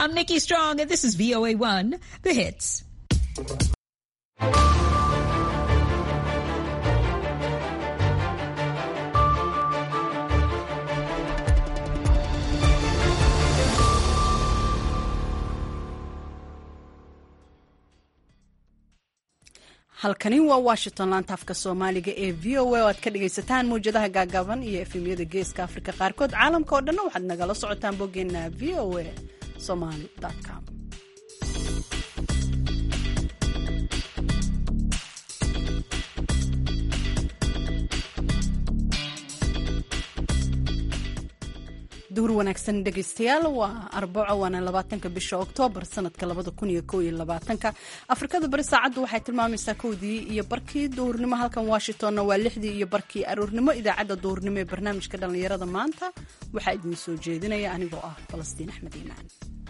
I'm Nikki Strong, and this is VOA1, The Hits. halkani waa washington laanta afka soomaaliga ee v o a oo aad ka dhagaysataan mawjadaha gaagaaban iyo efemyada geeska afrika qaarkood caalamka oo dhanna waxaad nagala socotaan boggeena v o a somaly com duur wanaagsan dhegaystayaal waa arbaco waana labaatanka bisha oktoobar sanadka labada kun iyo kow iyo labaatanka afrikada bari saacaddu waxay tilmaamaysaa kowdii iyo barkii duhurnimo halkan washingtonna waa lixdii iyo barkii aroornimo idaacadda duhurnimo ee barnaamijka dhallinyarada maanta waxaa idiin soo jeedinaya anigoo ah falastiin axmed iimaan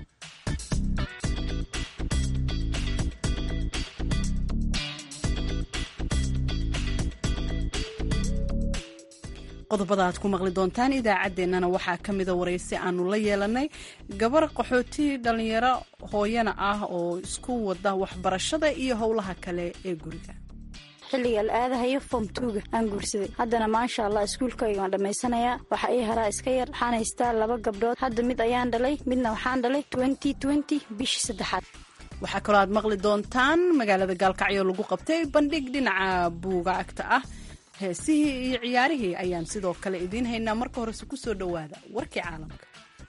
qodobada aad ku maqli doontaan idaacaddeenana waxaa ka mida waraysi aanu la yeelanay gabar qaxooti dhallinyaro hooyana ah oo isku wada waxbarashada iyo howlaha kale ee guriga xilliga la aadahayo fom tuuga aan guursaday haddana maasha allah iskuulkayga waan dhammaysanayaa waxa ii haraa iska yar waxaan haystaa laba gabdhood hadda mid ayaan dhalay midna waxaan dhalay bishii saddexaad waxaa kaloo aad maqli doontaan magaalada gaalkacyo lagu qabtay bandhig dhinaca buugaagta ah heesihii iyo ciyaarihii ayaan sidoo kale idiin haynaa marka horese ku soo dhowaada warkii caalamka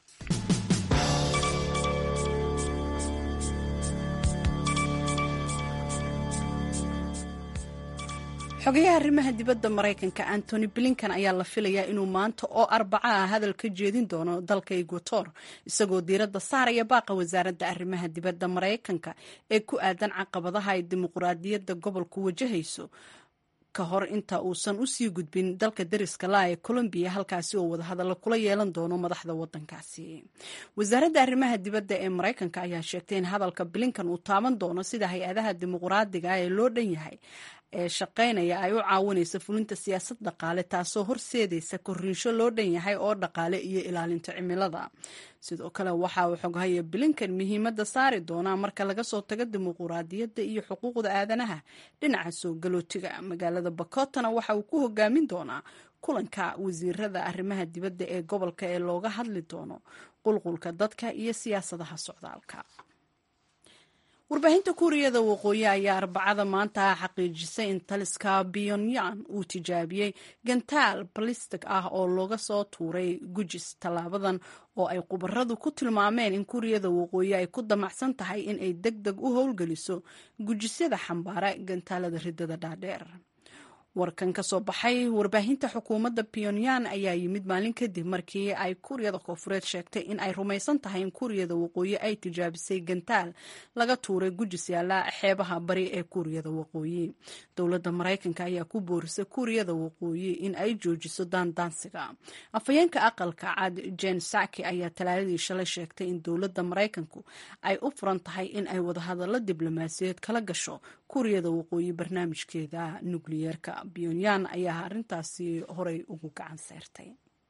xogayaha arrimaha dibadda maraykanka antony blinkan ayaa la filayaa inuu maanta oo arbaca ah hadal ka jeedin doono dalka eguator isagoo diiradda saaraya baaqa wasaaradda arrimaha dibadda maraykanka ee ku aadan caqabadaha ay dimuquraadiyadda gobolku wajahayso ka hor inta uusan usii gudbin dalka dariska laa ee colombiya halkaasi oo wadahadallo kula yeelan doono madaxda wadankaasi wasaaradda arrimaha dibadda ee maraykanka ayaa sheegtay in hadalka blinkan uu taaban doono sida hay-adaha dimuquraadiga ee loo dhan yahay ee shaqaynaya ay u caawinayso fulinta siyaasad dhaqaale taasoo horseedaysa korriinsho loo dhan yahay oo dhaqaale iyo ilaalinta cimilada sidoo kale waxa uu xoghaya blinkan muhiimadda saari doonaa marka laga soo tago dimuquraadiyadda iyo xuquuqda aadanaha dhinaca soo galootiga magaalada bakotana waxa uu ku hogaamin doonaa kulanka wasiirada arrimaha dibadda ee gobolka ee looga hadli doono qulqulka dadka iyo siyaasadaha socdaalka warbaahinta kuuriyada waqooyi ayaa arbacada maanta xaqiijisay in taliska pyongyang uu tijaabiyey gantaal balistic ah oo looga soo tuuray gujis tallaabadan oo ay khubaradu ku tilmaameen in kuuriyada waqooyi ay ku damacsan tahay in ay deg deg u howlgeliso gujisyada xambaara gantaalada ridada dhaadheer warkan ka soo baxay warbaahinta xukuumadda pyongyang ayaa yimid maalin kadib markii ay kuuriyada koofureed sheegtay in ay rumaysan tahay in kuuriyada waqooyi ay tijaabisay gantaal laga tuuray gujis yaala xeebaha bari ee kuuriyada waqooyi dowladda maraykanka ayaa ku boorisay kuuriyada waqooyi in ay joojiso daandaansiga afhayeenka aqalka cad jen saki ayaa talaadadii shalay sheegtay in dowladda maraykanku ay u furan tahay in ay wadahadallo diblomaasiyeed kala gasho kuuriyada waqooyi barnaamijkeeda nukliyeerka pyongyang ayaa arrintaasi horay ugu gacan seyrtay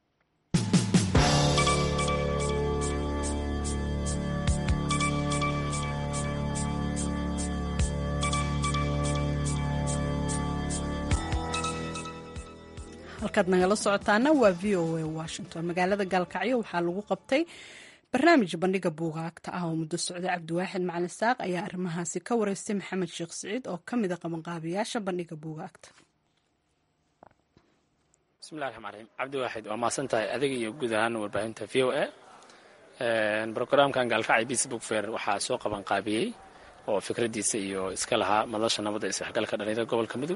halkaad nagala socotaana waa v o a washington magaalada gaalkacyo waxaa lagu qabtay barnaamij bandhiga buugaagta ah oo muddo socday cabdiwaaxid macalin saaq ayaa arrimahaasi ka wareystay maxamed sheekh siciid oo ka mida qabanqaabiyaasha bandhiga buugaagta bismillahi raxmaan raxiim cabdiwaaxid waa mahadsan tahay adiga iyo guud ahaan warbaahinta v o a brograamkan gaalkacyo facebook fair waxaa soo qabanqaabiyey oo fikraddiisa iyo iska lahaa madasha nabadda isdhexgalka dhalinyarada gobolka mudug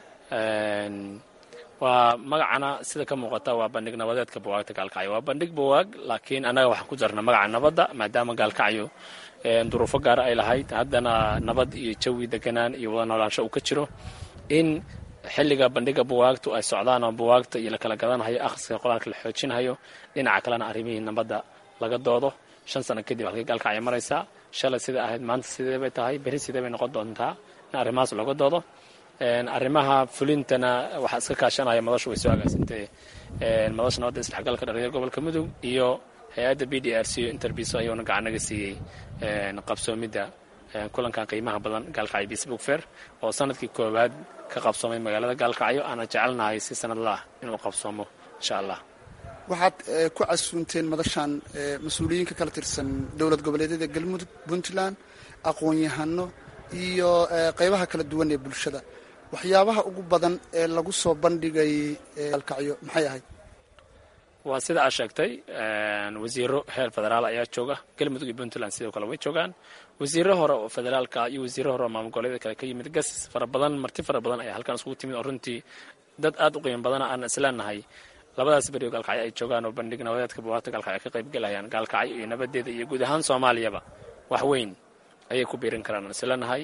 waa magacana sida ka muuqata waa bandhig nabadeedka buwaagta gaalkacyo waa bandhig buwaag laakiin annaga waxaan ku darna magaca nabadda maadaama gaalkacyo duruufo gaara ay lahayd haddana nabad iyo jawi deganaan iyo wada noolaansho uu ka jiro in xilliga bandhiga buwaagtu ay socdaan oo buwaagta iyo lakala gadanhayo akhriska qur-aanka la xoojinhayo dhinaca kalena arrimihii nabadda laga doodo shan sano kadib halkay gaalkacyo maraysaa shalay sida ahayd maanta sidee bay tahay berri sidee bay noqon doontaa in arrimahaas looga doodo arrimaha fulintana waxaa iska kaashanaya madashu way soo agaasintay madasha nabadda isdhexgalka dhalinyarada gobolka mudug iyo hay-adda b d r c interbiso ayuuna gacan naga siiyey qabsoomidda kulankan qiimaha badan gaalkacyo facebook fair oo sanadkii koowaad ka qabsoomay magaalada gaalkacyo aana jecelnahay si sanadla ah inuu qabsoomo insha allah waxaad ku casuunteen madashan mas-uuliyiinka kala tirsan dowlad goboleedyada galmudug puntland aqoon-yahano iyo qeybaha kala duwan ee bulshada waxyaabaha ugu badan ee lagu soo bandhigay gaalkacyo maxay ahayd waa sida aad sheegtay wasiiro heer federaal ayaa jooga galmudug iyo puntland sidoo kale way joogaan wasiiro hore oo federaalka iyo wasiiro hore oo maamul goboleeda kale ka yimid gas fara badan marti fara badan ayaa halkan iskugu timid oo runtii dad aad u qiimo badana aan isleenahay labadaas beri oo gaalkacyo ay joogaan oo bandhig nabadeedka buwaagta gaalkacyo ay ka qayb gelayaan gaalkacyo iyo nabadeeda iyo guud ahaan soomaaliyaba wax weyn ayay ku biirin karaan aan isleenahay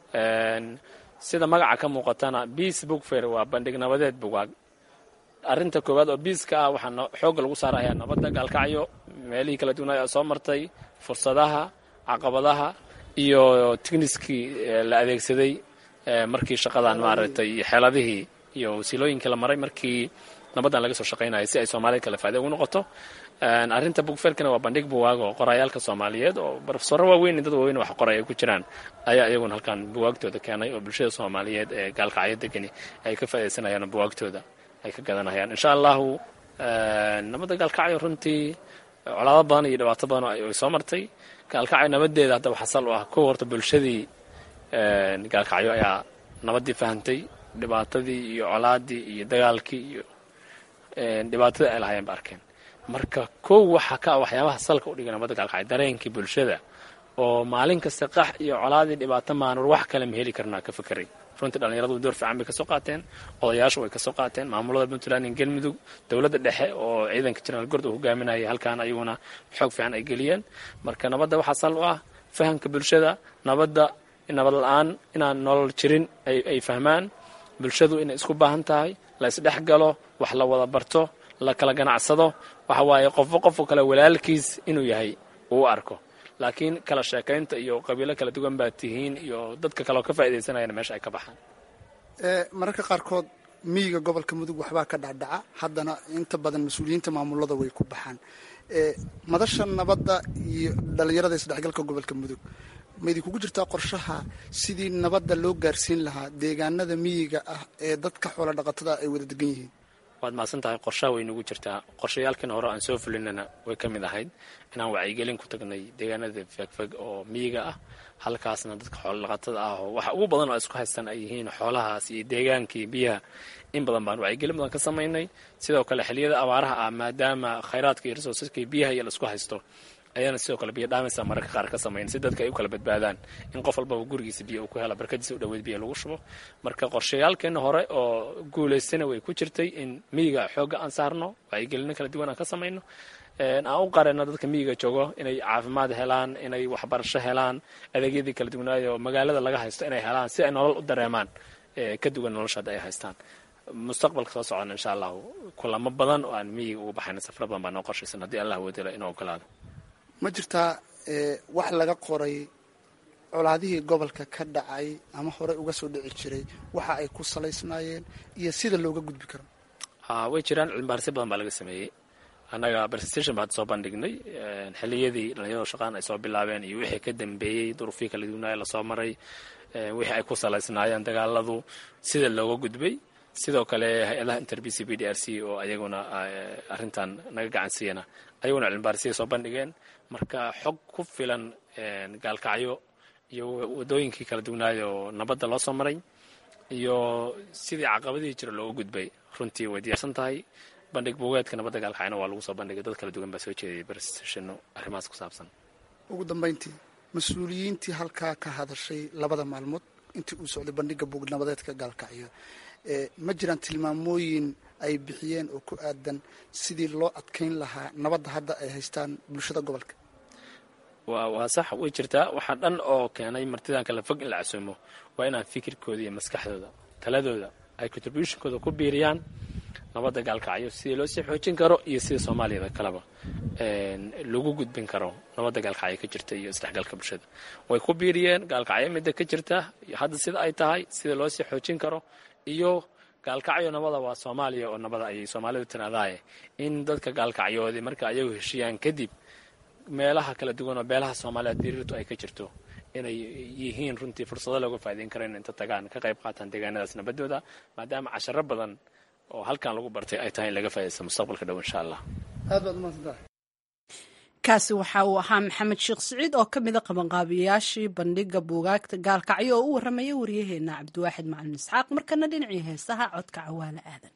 sida magaca ka muuqatana beace book fair waa bandhig nabadeed bugaag arrinta koowaad oo biiska ah waxaa xoogga lagu saarayaa nabadda gaalkacyo meelihii kala duwanaa ee soo martay fursadaha caqabadaha iyo tigniskii la adeegsaday markii shaqadan maaragtay iyo xeeladihii iyo wasiilooyinkii la maray markii nabaddan laga soo shaqaynaya si ay soomaalida kale faa'ida ugu noqoto arrinta bugferkana waa bandhig buwaag oo qorayaalka soomaaliyeed oo barofesoro waaweyn dad waaweyn wax qoray ay ku jiraan ayaa iyaguna halkan buwaagtooda keenay oo bulshada soomaaliyeed ee gaalkacyo degani ay ka faa'iidaysanayaan buwaagtooda ay ka gadanayaan insha allahu nabadda gaalkacyo runtii colaado badan iyo dhibaato badan ay soo martay gaalkacyo nabadeeda haddaba xasal u ah kow horta bulshadii gaalkacyo ayaa nabaddii fahantay dhibaatadii iyo colaadii iyo dagaalkii iyo dhibaatadii ay lahaayeen ba arkeen marka kow waxaa ka ah waxyaabaha salka u dhigay nabadda gaalkacyo dareenkii bulshada oo maalin kasta qax iyo colaadii dhibaato maanur wax kale ma heli karnaa ka fekeray runtii dhallinyaradu door fiican bay kasoo qaateen odayaashu way kasoo qaateen maamulada puntland iyo galmudug dowladda dhexe oo ciidanka jenaraal gord uu hogaaminayay halkaan ayaguna xoog fiican ay geliyeen marka nabadda waxaa sal u ah fahamka bulshada nabadda nabad la-aan inaan nolol jirin ay fahmaan bulshadu inay isku baahan tahay la isdhex galo wax la wada barto la kala ganacsado waxa waaye qofba qofka kale walaalkiis inuu yahay uu arko laakiin kala sheekaynta iyo qabiilo kala duwan baa tihiin iyo dadka kaleoo ka faa'iidaysanayana meesha ay ka baxaan mararka qaarkood miyiga gobolka mudug waxbaa ka dhacdhaca haddana inta badan mas-uuliyiinta maamulada way ku baxaan madasha nabadda iyo dhallinyarada isdhexgalka gobolka mudug ma idinkugu jirtaa qorshaha sidii nabadda loo gaarsiin lahaa deegaanada miyiga ah ee dadka xoola dhaqatada ay wada degan yihiin waad mahadsan tahay qorshaha way nagu jirtaa qorshayaalkiina hore aan soo fulinana way ka mid ahayd inaan wacyigelin ku tagnay deegaanada fegfeg oo miyiga ah halkaasna dadka xoolodhaqatada ah oo waxa ugu badan oo isku haystaan ay yihiin xoolahaas iyo deegaankii biyaha in badan baan wacyigelin badan ka samaynay sidoo kale xiliyada abaaraha ah maadaama khayraadka iyo resourceska iyo biyaha iyo la isku haysto ayaana sidoo kale biyo dhaamaysa mararka qaar ka samayn si dadka ay u kala badbaadaan in qof walbaba gurigiisa biyo uu ku hela barkadiisa u dhaweyd biyo lagu shubo marka qorshayaalkeena hore oo guulaystana way ku jirtay in miyiga xoogga aan saarno wacyigelino kala duwan aan ka samayno aan u qareno dadka miyiga joogo inay caafimaad helaan inay waxbarasho helaan adeegyadii kala duwanaayo magaalada laga haysto inay helaan si ay nolol u dareemaan ka duwan nolosha hadda ay haystaan mustaqbalka soo socona insha allahu kulamo badan oo aan miyiga ugu baxayna safra badan baa noo qorshaysan haddii allah woodela inuu ogolaado ma jirtaa wax laga qoray colaadihii gobolka ka dhacay ama horey uga soo dhici jiray waxa ay ku salaysnaayeen iyo sida looga gudbi karo way jiraan cilmibaarisyo badan baa laga sameeyey annaga presentation baa soo bandhignay xiliyadii dhalinyaradu shaqaan ay soo bilaabeen iyo wixii ka dambeeyey duruufihii kala duwanaaye lasoo maray wixii ay ku salaysnaayeen dagaaladu sida looga gudbay sidoo kale hay-adaha interb c b d r c oo ayaguna arrintan naga gacan siiyana ayaguna cilmibaarisyaay soo bandhigeen marka xog ku filan gaalkacyo iyo waddooyinkii kala duwanaayo nabadda loo soo maray iyo sidii caqabadihii jira looga gudbay runtii way diyaarsan tahay bandhig buugeedka nabadda gaalkacyona waa lagu soo bandhigay dad kala duwan baa soo jeedayay barstashano arrimahaas ku saabsan ugu dambayntii mas-uuliyiintii halkaa ka hadashay labada maalmood intii uu socday bandhigga buug nabadeedka gaalkacyo ma jiraan tilmaamooyin ay bixiyeen oo ku aadan sidii loo adkayn lahaa nabadda hadda ay haystaan bulshada gobolka waa sax way jirtaa waxaa dhan oo keenay martidan kala fog in la casuumo waa inaan fikirkooda iyo maskaxdooda taladooda ay contributionkooda ku biiriyaan nabadda gaalkacyo sidii loo sii xoojin karo iyo sida soomaaliyada kaleba lagu gudbin karo nabadda gaalkacyo ka jirta iyo isdhexgalka bulshada way ku biiriyeen gaalkacyo midda ka jirta iyo hadda sida ay tahay sida loo sii xoojin karo iyo gaalkacyo nabada waa soomaaliya oo nabada ayay soomaalidu tirahdaaye in dadka gaalkacyoodi marka ayagu heshiiyaan kadib meelaha kala duwan oo beelaha soomaaliya diriirtu ay ka jirto inay yihiin runtii fursado looga faa'idayn karo in inta tagaan ka qayb qaataan deegaanadaas nabadooda maadaama casharo badan oo halkan lagu bartay ay tahay in laga faa'idaysto mustaqbalka dhow insha allah aad baad umahadsantahay kaasi waxa uu ahaa maxamed sheekh siciid oo ka mida qabanqaabiyayaashii bandhiga buugaagta gaalkacyo oo u warramaya waryaheena cabdiwaaxid macalin isxaaq markana dhinacii heesaha codka cawaale aadan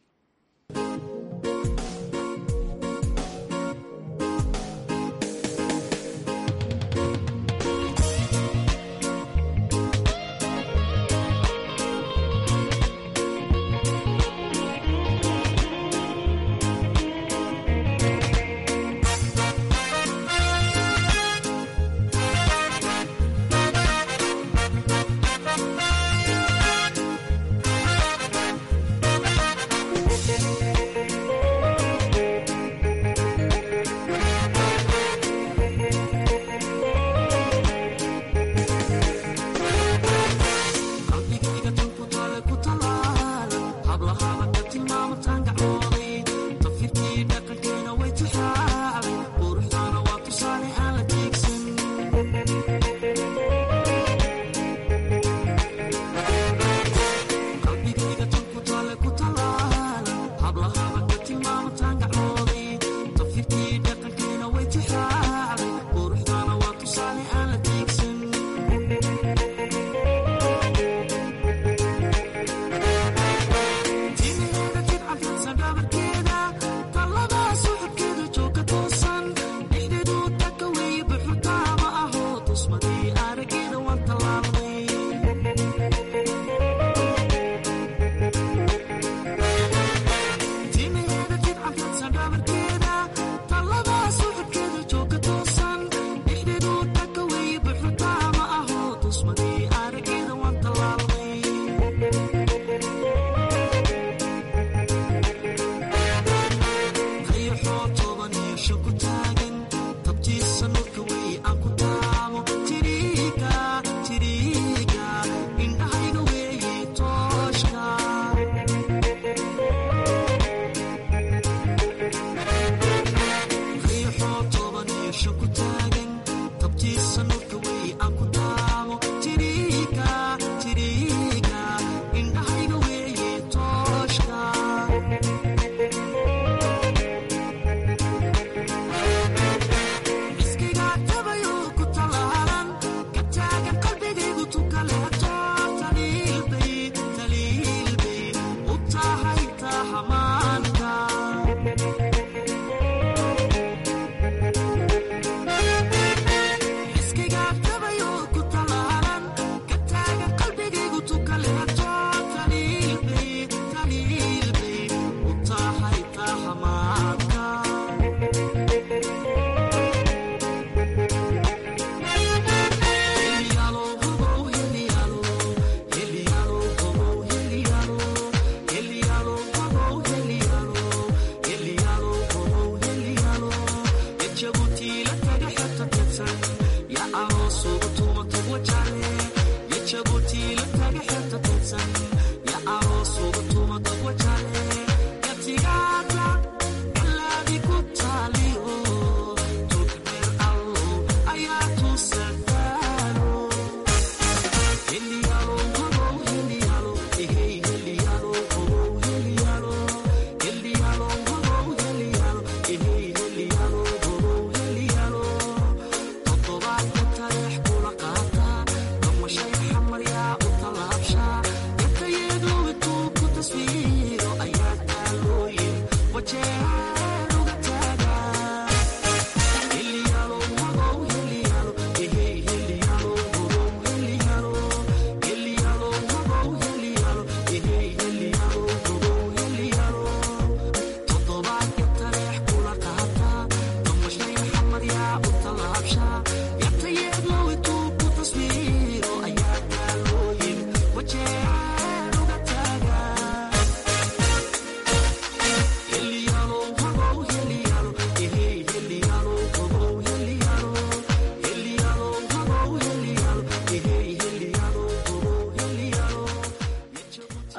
Shine,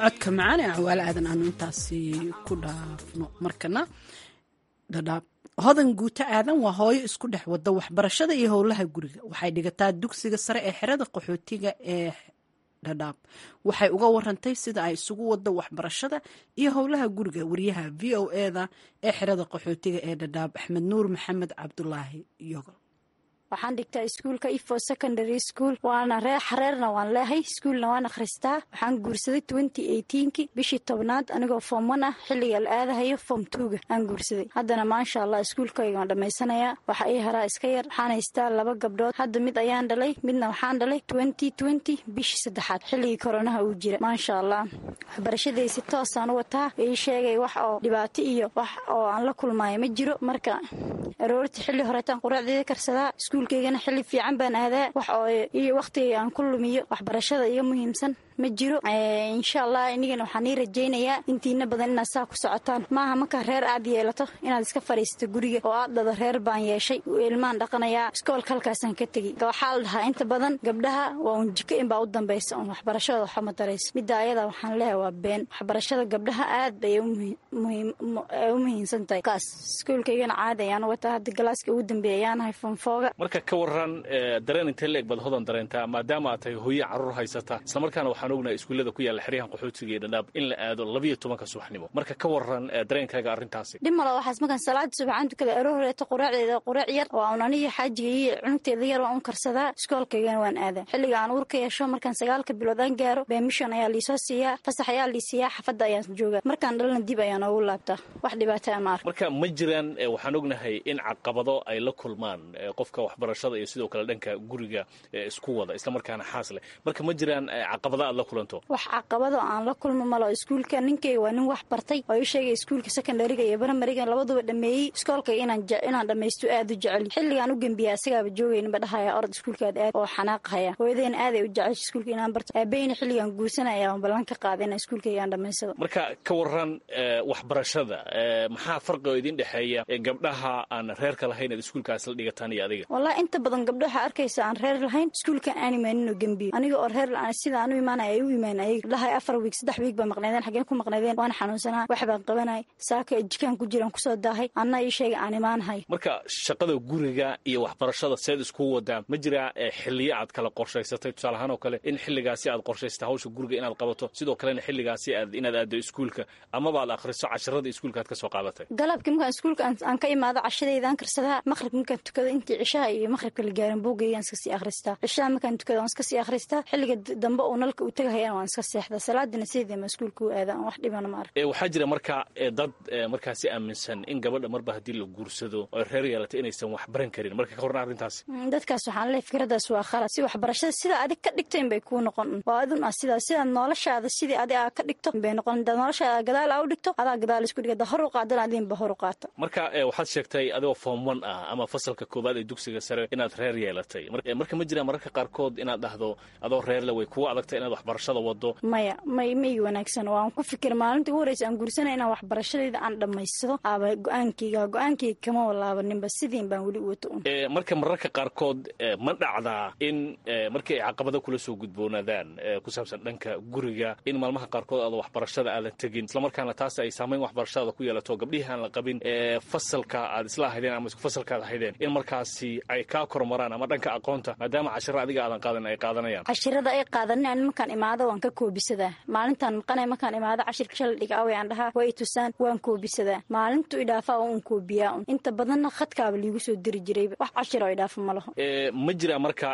codka macaan ee cawaale aadan aanu intaasi ku dhaafno markana dhadhaab hodan guuto aadan waa hooyo isku dhex wada waxbarashada iyo howlaha guriga waxay dhigataa dugsiga sare ee xerada qaxootiga ee dhadhaab waxay uga warantay sida ay isugu wado waxbarashada iyo howlaha guriga wariyaha v o eda ee xerada qaxootiga ee dhadhaab axmed nuur maxamed cabdulaahi yogol waxaan dhigtaa iskuulka ifo secondary school waana ree xareerna waan leehay iskuulna waan akhristaa waxaan guursaday twenty eighteenki bishii tobnaad anigoo form one ah xilliga la aadahayo form twoga aan guursaday haddana maasha allah iskuulkayga waan dhammaysanayaa waxa ii haraa iska yar waxaan haystaa laba gabdhood hadda mid ayaan dhalay midna waxaan dhalay twenty twenty bishii saddexaad xilligii koronaha uu jira maasha allah waxbarashadii si toosaan u wataa ii sheegay wax oo dhibaato iyo wax oo aan la kulmaayo ma jiro marka aroortii xilli horeetaan quraacdeeda karsadaa iskuulkaygana xilli fiican baan aadaa wax oo iyo wakhtiga aan ku lumiyo waxbarashada iga muhiimsan ma jiro insha allah inigana waxaan ii rajaynayaa intiina badan inaad saa ku socotaan maaha markaa reer aad yeelato inaad iska fadhiisato guriga oo aad dhado reer baan yeeshay ilmaan dhaqanayaa iskoolka halkaasaan ka tegi waxaa la dhahaa inta badan gabdhaha waa un jiko inbaa u dambaysa un waxbarashadooda waxba ma darayso midda ayada waxaan leehay waa been waxbarashada gabdhaha aad bay u muhiimsan tahay kaas iskuulkaygana caadi ayaan wataa hadda galaaska ugu dambeeya ayaanahay fonfooga marka ka waran dareen intee leeg baad hodan dareentaa maadaama aad tahay hooye carruur haysata islamarkaana waxaan ognahay iskuullada ku yaalla xeryahan qaxootiga iyo dhadhaab in la aado labiyo tobanka subaxnimo marka ka waran dareenkaaga arrintaasi dhib malo waxaas markaan salaada subaxaan tukada aro horeeto quraacdeeda quraac yar waa un aniga xaajiga iyo cunugteeda yar waan un karsadaa iskoolkaygana waan aadaa xilliga aan uur ka yeesho markaan sagaalka bilood aan gaaro beemishon ayaa liisoo siiyaa fasax ayaa lii siiyaa xafadda ayaan joogaa markaan dhalana dib ayaan oogu laabtaa wax dhibaata ma ark marka ma jiraan waxaan ognahay in caqabado ay la kulmaan qofka waxbarashada iyo sidoo kale dhanka guriga isku wada islamarkaana xaas leh marka ma jiraan caqabado aad la kulanto wax caqabado aan la kulmo malo iskuulka ninkayga waa nin wax bartay oo ii sheegay iskuulka secondariga iyo baramariga labaduba dhameeyey iskoolkayga inaan dhammaysto aad u jecel xilligaan u gembiya asagaaba joogayninba dhahaya orod iskuulkaad aad oo xanaaqahaya hooyadeen aaday u jecesha iskuulka inaan barto aabeyna xilligaan guursanaya aan ballan ka qaada inaan iskuulkayga aan dhammaysado marka ka waran waxbarashada maxaa farqi oo idin dhexeeya gabdhaha aan reerka lahayn aad iskuulkaas la dhigataan iyo adiga wallahi inta badan gabdho waxaa arkaysa aan reer lahayn iskuulkan aan imaaninoo gembiyo aniga oo reer sida aan u imaanaya ay u imaan ayag dhahay afar wiig saddex wiig baa maqnaydeen xaggeen ku maqnaydeen waan xanuunsanaa wax baan qabanay saaka jikaan ku jiraan kusoo daahay anna ii sheegay aan imaanahay marka shaqada guriga iyo waxbarashada seed isku wadaa ma jiraa xilliyo aad kala qorshaysatay tusaale ahaan oo kale in xilligaasi aad qorshaysatay hawsha guriga inaad qabato sidoo kalena xilligaasi aad inaad aado iskuulka amaba aad akhriso casharada iskuulka aad ka soo qaadatay galabkii markaan iskuulka aan ka imaado cashadayda aan karsadaa maqrib markaan tukado intii cishaha iyo maqribka la gaarin buugaygaan iska sii akhristaa cishaha markaan tukado waan iska sii akhristaa xilliga dambe uu nalka u tegahayana waan iska seexdaa salaadina sideedii ma iskuulka u aada aan wax dhibana ma ark waxaa jira marka dad markaasi aaminsan in gabadha marba haddii la guursado oo reer yeelata inaysan wax baran karin marka ka horna arrintaas dadkaas waxaan leehay fikradaas waa khalad si waxbarashada sida adig ka dhigto in bay kuu noqon waa adun ah sidaa sidaad noloshaada sidii adi aa ka dhigto bay noqon hadaad noloshaada gadaal aa u dhigto adaa gadaal isku dhig hor u qaadana adinba hor u qaata marka waxaad sheegtay adigoo form one ah ama fasalka koowaad ee dugsiga sare inaad reer yeelatay marka ma jiraan mararka qaarkood inaad dhahdo adoo reerle way kugu adagtay inaad waxbarashada wado maya may may wanaagsan waan ku fikir maalinta ugu horeysa aan guursanay inaan waxbarashadayda aan dhammaysado aaba go-aankayga go-aankayga kama walaabaninba sidiin baan weli u wato un marka mararka qaarkood ma dhacdaa in markii ay caqabado kula soo gudboonaadaan ku saabsan dhanka guriga in maalmaha qaarkood aada waxbarashada aadan tegin islamarkaana taas ay saamayn waxbarashadaada ku yeelato gabdhihii aan la qabin fasalka aad isla ahaydeen ama isku fasalkaad ahaydeen in markaasi ay kaa kormaraan ama dhanka aqoonta maadaama cashiro adiga aadan qaadan ay qaadanayaan cashirada ay qaadanin markaan imaado waan ka koobisadaa maalintaan maqanay markaan imaado cashirka shala dhiga away aan dhahaa way tusaan waan koobisadaa maalintu idhaafaa oo un koobiyaa un inta badanna khadkaaba liigu soo diri jirayba wax cashir oo idhaafa ma laho ma jiraa marka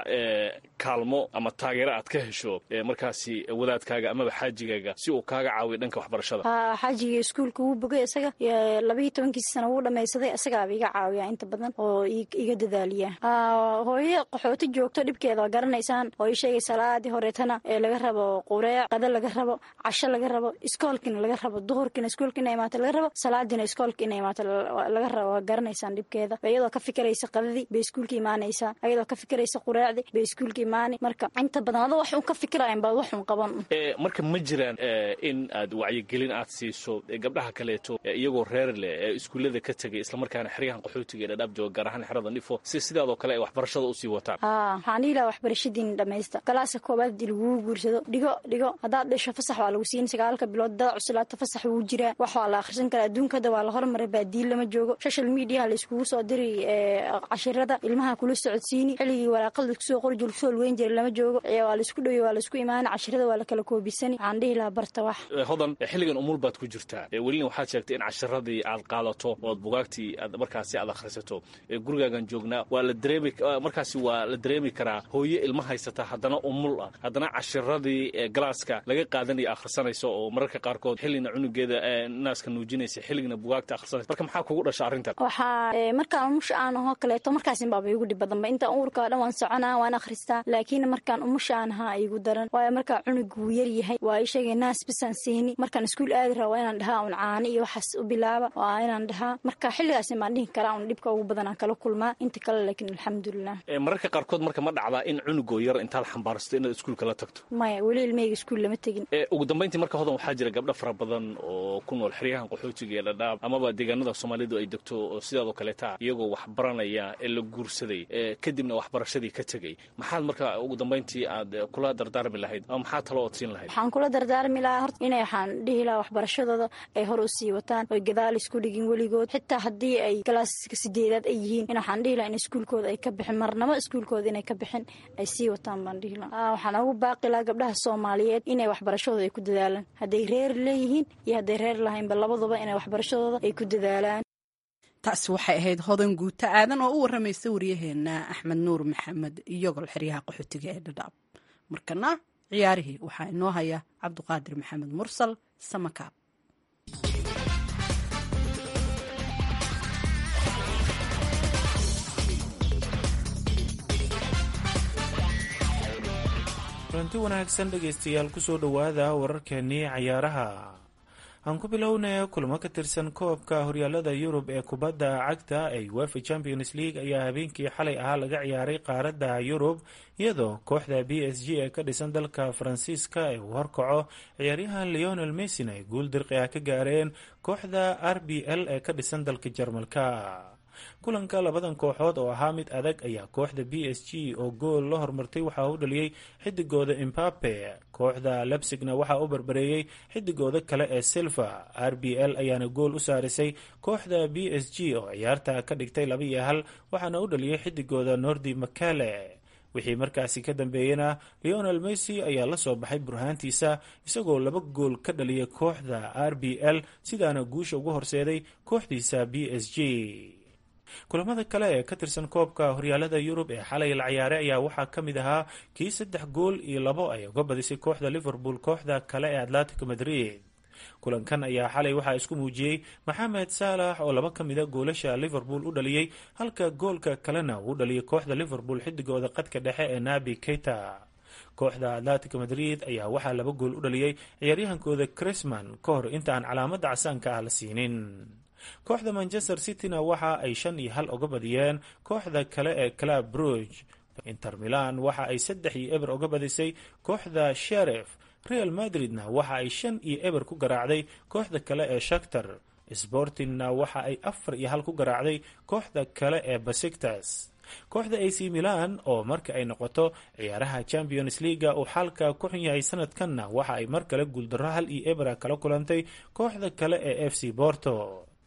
kaalmo ama taageero aad ka hesho markaasi wadaadkaaga amaba xaajigaaga si uu kaaga caawiyo dhanka waxbarashada ha xaajiga iskuulka wuu bogay isaga labayo tobankiisi sana wuu dhamaysaday isagaaba iga caawiyaa inta badan oo iga dadaaliya hooyo qaxooti joogto dhibkeeda waa garanaysaan oo ii sheegay salaadii horeetana ee laga rabo qureec qada laga rabo casho laga rabo iskoolkina laga rabo duhurkina iskoolka ina imaato laga rabo salaadiina iskoolka ina imaato laga rabo waa garanaysaan dhibkeeda iyadoo ka fikiraysa qadadii bay iskuulka imaanaysaa iyadoo ka fikiraysa qureecdii bay iskuulka imaani marka inta badan adoo wax un ka fikirayan baad wax un qaban marka ma jiraan in aad wacyigelin aad siiso gabdhaha kaleeto iyagoo reer leh ee iskuullada ka tegay islamarkaana xeryahan qaxootiga ee dhadhaab jooga gaar ahaan xerada nifo si sidaadoo kale ay waxbarashada usii wataan ha waxaan dhihi lahaa waxbarashadiina dhamaysta galaaska koobaad hadii lagugu guursado yidhaahdo dhigo dhigo haddaad dhasho fasax waa lagu siin sagaalka bilood dada cuslaata fasax wuu jiraa wax waa la akhrisan karaa adduunka hadda waa la hormaray baadiin lama joogo social mediaha la iskugu soo diri cashirada ilmaha kula socodsiini xilligii waraaqada laiskusoo qori jir kusoo lugeyn jiray lama joogo waa laisku dhowe waa laisku imaana cashirada waa la kala koobisani waxaan dhihi lahaa barta wax hodan xilligan umul baad ku jirtaa welina waxaad sheegtay in cashiradii aad qaadato ood bugaagtii aad markaasi aad akhrisato gurigaagan joognaa waa la dareemi markaasi waa la dareemi karaa hooye ilma haysata haddana umul ah haddana cashiradii galaaska laga qaadanaya akhrisanayso oo mararka qaarkood xillina cunugeeda naaska nuujinaysa xilligina bugaagta akhrisanaysa marka maxaa kugu dhasha arrintan waxaa markaan umusha aan ahoo kaleeto markaasin baaba igu dhib badanba intaan uurka dhan waan soconaa waan akhristaa laakiin markaan umusha aan ahaa igu daran waayo markaa cunug wuu yar yahay waa ii sheegay naas bisaan siini markaan iskuul aadi raba waa inaan dhahaa un caani iyo waxaas u bilaaba waa inaan dhahaa marka xilligaasin baan dhihi karaa un dhibka ugu badan aan kala kulmaa inta kale laakiin alxamdulilah mararka qaarkood marka ma dhacdaa in cunugoo yar intaad xambaarsato inaad iskuulka la tagto maya weli ilmeyga iskuul lama tegin ugu dambayntii marka hodan waxaa jira gabdho fara badan oo ku nool xeryahan qaxootiga ee dhadhaab amaba deegaanada soomaalidu ay degto oo sidaadoo kaleeta iyagoo wax baranaya ee la guursaday kadibna waxbarashadii ka tegey maxaad marka ugu dambayntii aad kula dardaarmi lahayd ama maxaa talo ood siin lahayd waxaan kula dardaarmi lahaa horta inay waxaan dhihi lahaa waxbarashadooda ay hor u sii wataan oy gadaal isku dhigin weligood xitaa haddii ay galaaska sideedaad ay yihiin in waxaan dhihi lahaa in iskuulkooda ay ka bixin marnamo iskuulkooda inay ka bixin ay sii wataan baan dhihi lahaa waxaan ugu baaqi lahaa gabdhaha soomaaliyeed inay waxbarashadooda ay ku dadaalaan hadday reer leeyihiin iyo hadday reer lahaynba labaduba inay waxbarashadooda ay ku dadaalaan taasi waxay ahayd hodan guuto aadan oo u waramaysa waryaheena axmed nuur maxamed iyogol xeryaha qaxootiga ee dhadhaab markana ciyaarihii waxaa inoo haya cabduqaadir maxamed mursal samakaab kulanti wanaagsan dhegaystayaal kusoo dhowaada wararkeenii cayaaraha aan ku bilownay kulamo ka tirsan koobka horyaalada yurub ee kubadda cagta ee wefa champions league ayaa habeenkii xalay ahaa laga ciyaaray qaaradda yurub iyadoo kooxda b s g ee ka dhisan dalka faransiiska ee uu horkaco ciyaaryahan leonel messin ay guul dirqi ah ka gaareen kooxda r b l ee ka dhisan dalka jarmalka kulanka labadan kooxood oo ahaa mid adag ayaa kooxda b s g oo gool la hormartay waxaa u dhaliyey xidigooda imbape kooxda lebsigna waxaa u barbareeyey xidigooda kale ee silva r b l ayaana gool u saarisay kooxda b s g oo ciyaarta ka dhigtay laba iyo hal waxaana u dhaliyey xidigooda nordi makale wixii markaasi ka dambeeyena leonel messi ayaa la soo baxay burhaantiisa isagoo laba gool ka dhaliyay kooxda r b l sidaana guusha ugu horseeday kooxdiisa b s g kulamada kale ee ka tirsan koobka horyaalada yurub ee xalay la ciyaaray ayaa waxaa ka mid ahaa kii saddex gool iyo labo ay uga badisay kooxda liverpool kooxda kale ee atletico madrid kulankan ayaa xalay waxaa isku muujiyey maxamed saalax oo laba ka mida goolasha liverpool u dhaliyey halka goolka kalena uu dhaliyay kooxda liverpool xidigooda qadka dhexe ee nabi keita kooxda atletico madrid ayaa waxaa laba gool u dhaliyey ciyaaryahankooda crisman ka hor inta aan calaamada casaanka ah la siinin kooxda manchester cityna waxa ay shan iyo hal uga badiyeen kooxda kale ee club bruge inter milan waxa ay saddex iyo eber uga badisay kooxda sherif real madridna waxa ay shan iyo eber ku garaacday kooxda kale ee shaktar sportingna waxa ay afar iyo hal ku garaacday kooxda kale ee basiktas kooxda ac milan oo marka ay noqoto ciyaaraha champions leaga uu xaalka ku xun yahay sanadkanna waxa ay mar kale guuldarro hal iyo ebera kala kulantay kooxda kale ee f c borto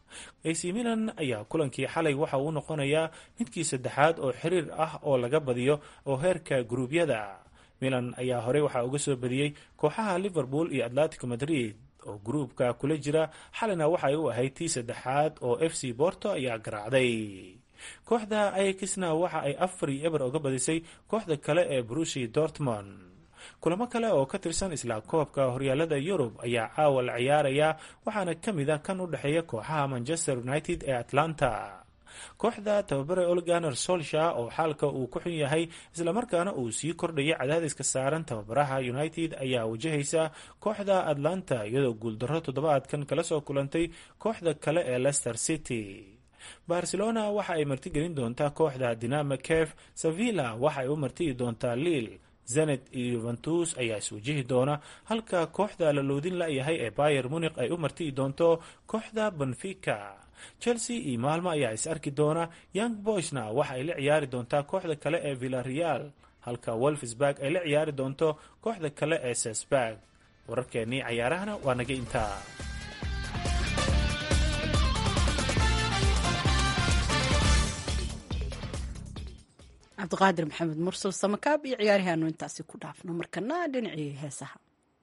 ac milan ayaa kulankii xalay waxa uu noqonayaa midkii saddexaad oo xiriir ah oo laga badiyo oo heerka guruubyada milan ayaa horey waxaa uga soo badiyey kooxaha liverpool iyo atletico madrid oo gruubka kula jira xalina waxay u ahayd tii saddexaad oo f c borto ayaa garaacday kooxda ayakisna waxa ay afar iyo eber uga badisay kooxda kale ee brushi dortmond kulamo kale oo ka tirsan isla koobka horyaalada yurub ayaa caawa la ciyaaraya waxaana ka mid a kan u dhexeeya kooxaha manchester united ee atlanta kooxda tababare olganer solsha oo xaalka uu ku xun yahay islamarkaana uu sii kordhayay cadaadiska saaran tababaraha united ayaa wajahaysa kooxda atlanta iyadoo guuldarro toddobaadkan kala soo kulantay kooxda kale ee leicester city barcelona waxa ay martigelin doontaa kooxda dinama kef sevilla waxa ay u martigi doontaa liil zenet iyo yuventus ayaa iswajihi doona halka kooxda la loodin la-yahay ee bayer munik ay u martigi doonto kooxda benfica chelsea iyo maalmo ayaa is arki doona young boysna waxa ay la ciyaari doontaa kooxda kale ee villareal halka wolfsburg ay la ciyaari doonto kooxda kale ee sesburg wararkeennii cayaarahana waa naga intaa cabdiqaadir maxamed mursal samakaab iyo ciyaarihaanu intaasi ku dhaafno markana dhinacii heesaha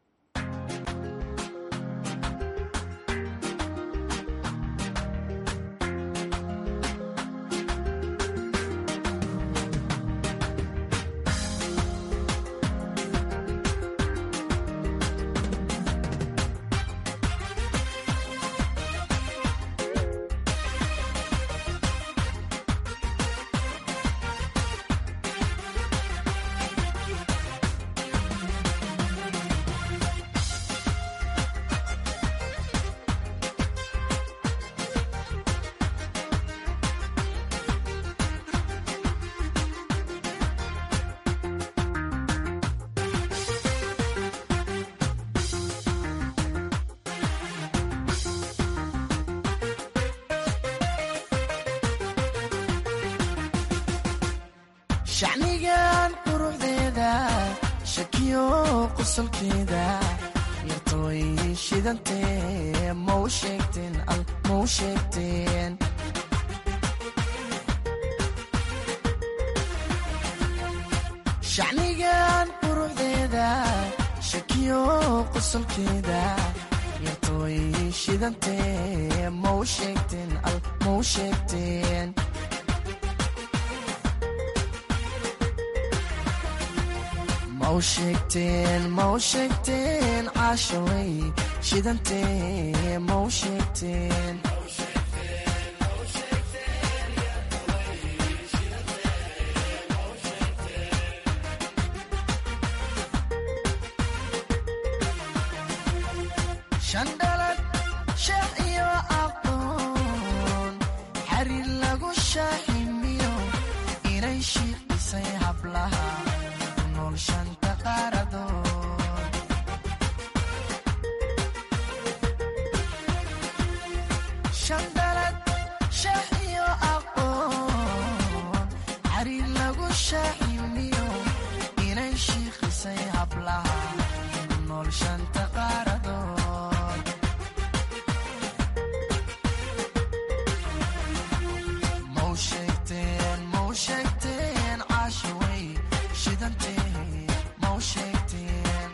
shacnigan quruxdeeda shakiyo qosolkeeda yartooy shidantee mau sheegteen al mau sheegteen shacnigan quruxdeeda shakiyo qosolkeeda yartooy shidantee mau sheegteen al mau sheegteen mau sheegteen mau sheegteen caashaway shidantee mau sheegteen shandhalad sheekh iyo aqoon xariir lagu shaaximiyo inay shiiqisay hablaha shanta qaaradood shandhalad sheekh iyo aqoon xariir lagu shaaximiyo inay shiiqisay hablaha nool shanta qaaradood mau sheegteen mau sheegteen caashaway shidantee mau sheegteen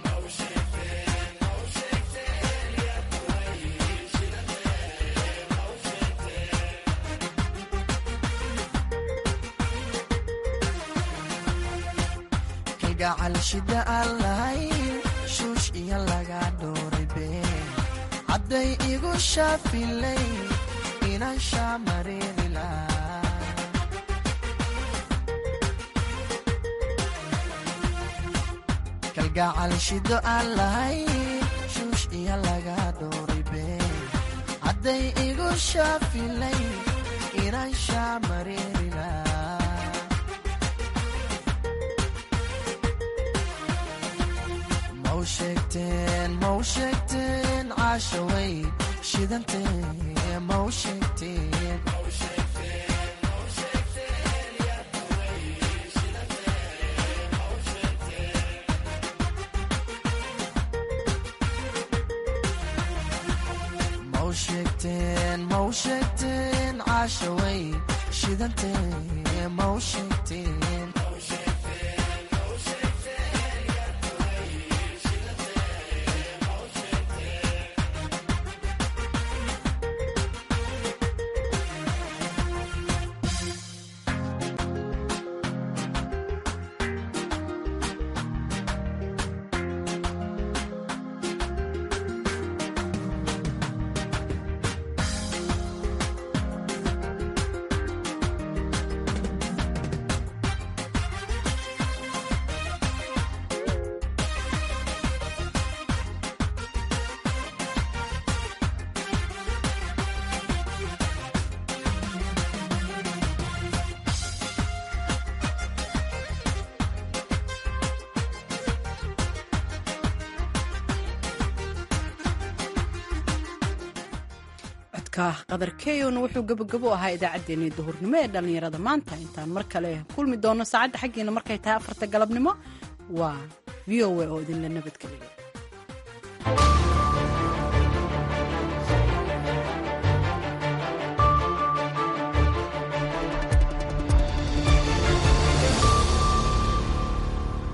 kalgacal shida aan lahayn shuush iyo laga dhooray been hadday igu shaafilay inaan shaamareeri lahaa kalgacal shido aan lahayn shuush iyo laga dhooray been hadday igu shaafilay inaan shaamareeri lahaa mau sheegteen mau sheegteen caashaway shidantee mau sheegteen mau sheegteen mau sheegteen caashaway shidantee mau sheegteen codka qadar keyona wuxuu gabogabo ahaa idaacaddeenii duhurnimo ee dhallinyarada maanta intaan mar kale kulmi doono saacadda xaggeena markay tahay afarta galabnimo waa v o a oo idinla nabadgeliya